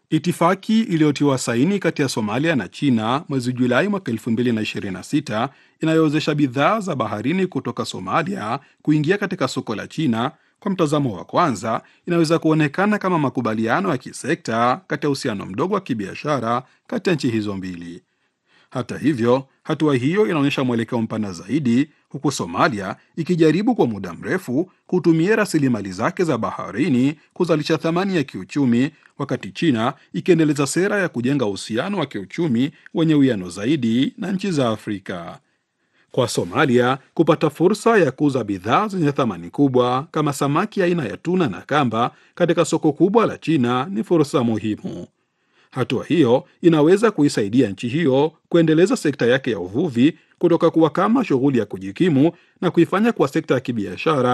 Itifaki iliyotiwa saini kati ya Somalia na China mwezi Julai mwaka 2026 inayowezesha bidhaa za baharini kutoka Somalia kuingia katika soko la China, kwa mtazamo wa kwanza, inaweza kuonekana kama makubaliano ya kisekta kati ya uhusiano mdogo wa kibiashara kati ya nchi hizo mbili. Hata hivyo, hatua hiyo inaonyesha mwelekeo mpana zaidi, huku Somalia ikijaribu kwa muda mrefu kutumia rasilimali zake za baharini kuzalisha thamani ya kiuchumi, wakati China ikiendeleza sera ya kujenga uhusiano wa kiuchumi wenye uwiano zaidi na nchi za Afrika. Kwa Somalia, kupata fursa ya kuuza bidhaa zenye thamani kubwa kama samaki aina ya tuna na kamba katika soko kubwa la China ni fursa muhimu. Hatua hiyo inaweza kuisaidia nchi hiyo kuendeleza sekta yake ya uvuvi kutoka kuwa kama shughuli ya kujikimu na kuifanya kuwa sekta ya kibiashara